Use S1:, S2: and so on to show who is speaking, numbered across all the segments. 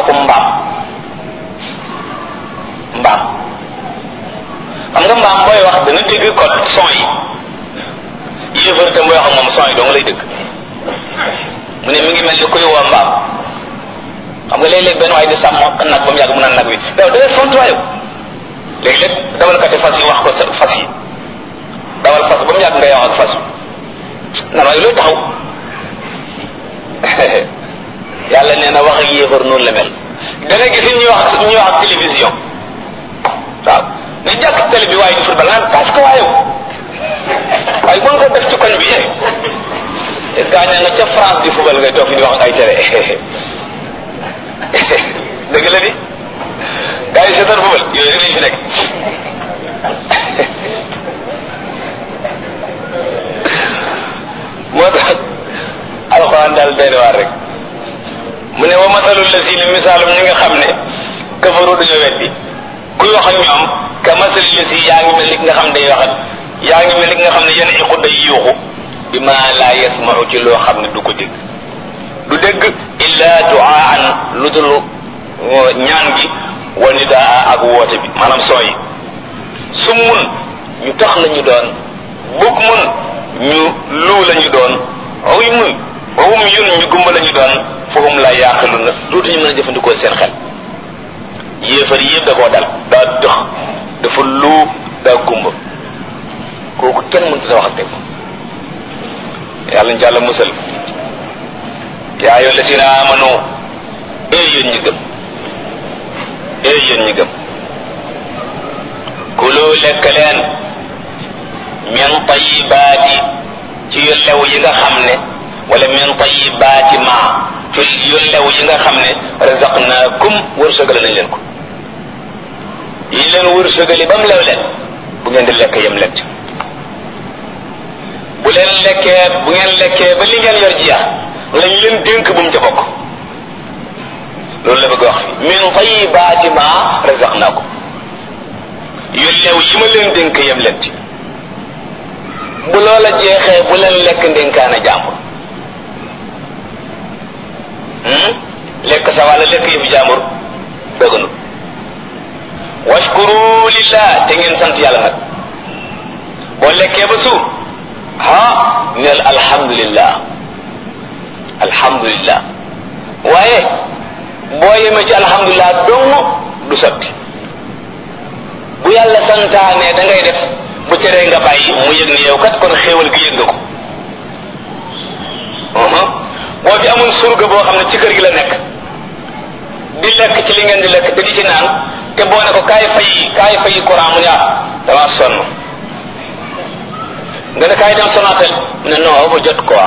S1: akum mbaam mbaam xam nga mbaam booy wax dana dégg code son yi yéefar tam booy wax ak moom son yi dong lay dëgg mu ne mi ngi mel ni kuy woo mbaam xam nga léeg-léeg benn waaye di sàmm nag ba mu yàgg mu naan nag wi yow da ngay font waayo léeg-léeg dawalkati fas yi wax ko sa fas yi dawal fas ba mu yàgg ngay wax ak fas nan waaye looy taxaw yàlla nee na wax ak yéefar noonu la mel da nga gis ñuy wax ñuy wax ak télévision waaw ne jàkk télé bi waaye di football naan parce que waayow waaye mën ko def ci koñ bi yee gaañaa nga ca France di football ngay toog fi di wax ak ay télé dëgg la di gars yi seetaan football yooyu rek lañ fi nekk moo tax alxuraan daal doy na waar rek mu ne wa masalul la si ni misaalum ñi nga xam ne kafaru dañoo weddi kuy wax ak ñoom ka masali la si yaa ngi mel ni ki nga xam ne day waxat yaa ngi mel ni ki nga xam ne yenn iqu day yuuxu bi ma laa yasmau ci loo xam ne du ko dégg du dégg illa duaan lu dul ñaan gi wa nidaa ak woote bi maanaam sooy summun ñu tax la ñu doon bug mun ñu luu la ñu doon oy mun wawum yun ñu gumba la ñu doon fahum la yaaqilu na dootuñu mën a jëfandikoo seen xel yéefar yëpp da koo dal daa dox dafa luu daa gumba kooku kenn mënut a wax ak moom yàlla ñu ci yàlla musal yaa ayyuha llazina amanu ee yéen ñi gëm ee yéen ñi gëm kulu lekk leen min tayibaati ci yu lew yi nga xam ne wala min tayibaati ma ci yu lew yi nga xam ne razaqnaakum wërsëgale nañ leen ko yi leen wërsëgali ba mu lew leen bu ngeen di lekk yem leen ci bu leen lekkee bu ngeen lekkee ba li ngeen yor jeex lañ leen dénk bu mu ca bokk loolu la bëgg wax fi min tayibaati ma razaqnaakum yu lew yi ma leen dénk yem leen ci bu loola jeexee bu leen lekk ndénkaana jàmbur lekk sa wàlla lekk yëfu jàmbur dëgganu washkuru lillah te ngeen sant yàlla nag boo lekkee ba suur ha neel alhamdulillah alhamdulillah waaye boo yemee ci alhamdulillah dong du sotti bu yàlla santaane da ngay def bu teree nga bàyyi mu yëg ne yow kat kon xéewal gi yëg nga ko boo fi amul surga boo xam ne ci kër gi la nekk di lekk ci li ngeen di lekk te di ci naan te boo ne ko kaay fay kaay fay courant mu ne ah dama sonn nga ne kaay dem Sonatel mu ne non ba jot quoi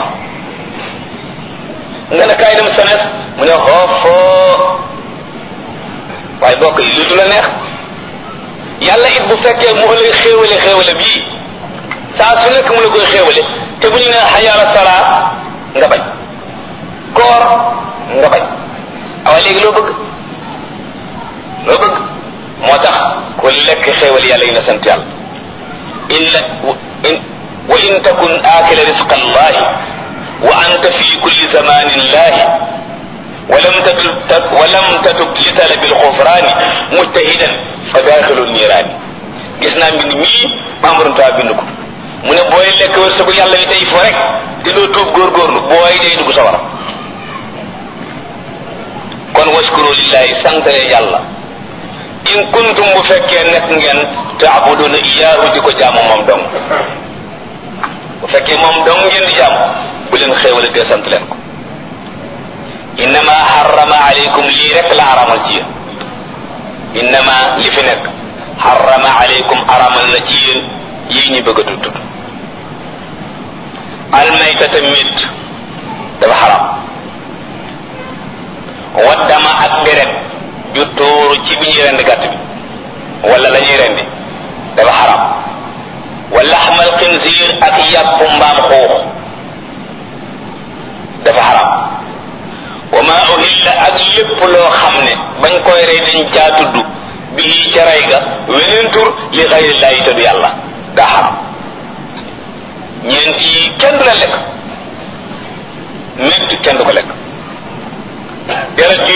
S1: nga ne kaay dem Sones mu ne xoofoo waaye bokk yi lu du la neex yàlla it bu fekkee mu lay xéewale xéewale bii saa su nekk mu la koy xéewale te bu ñu ne xayaala salaa nga bañ koor nga bañ awa léegi loo bëgg loo bëgg moo tax ku lekk xéewal yàlla yi na sant yàlla illa in wa in takun aakila risqa allahi wa anta fi kulli zamanin lahi ولم تتب ولم تتب لطلب الغفران مجتهدا فداخل النيران gis naa mbind mii membre ta bind ko mu ne booy lekk wërsëgu yàlla yi tey fo rek te doo tuub góorgóorlu booy day dugg sawara kon waskuru lillahi santale yàlla in kuntum bu fekkee nekk ngeen taabuduna iyaahu di ko jaamu moom dong bu fekkee moom dong ngeen di jaamu bu leen xéewale te sant leen ko innama harrama alaykum lii rek la aramal ci yéen innama li fi nekk harrama alaykum aramal na ci yéen yii ñu bëgg a tudd tudd almaytata mit dafa xaram waddama ak deret ju tuuru ci bi ñuy rendi gàtt bi wala la ñuy rendi dafa xaram wa laxmal xinsiir ak yàpp mbaam xuux dafa xaram wa ma uhilla ak lépp loo xam ne bañ koy rey dañ caa tudd bii ca rey ga weneen tur li xayrillaahi te du yàlla daa xaram ñeent yi kenn du la lekk métti kenn du ko lekk deret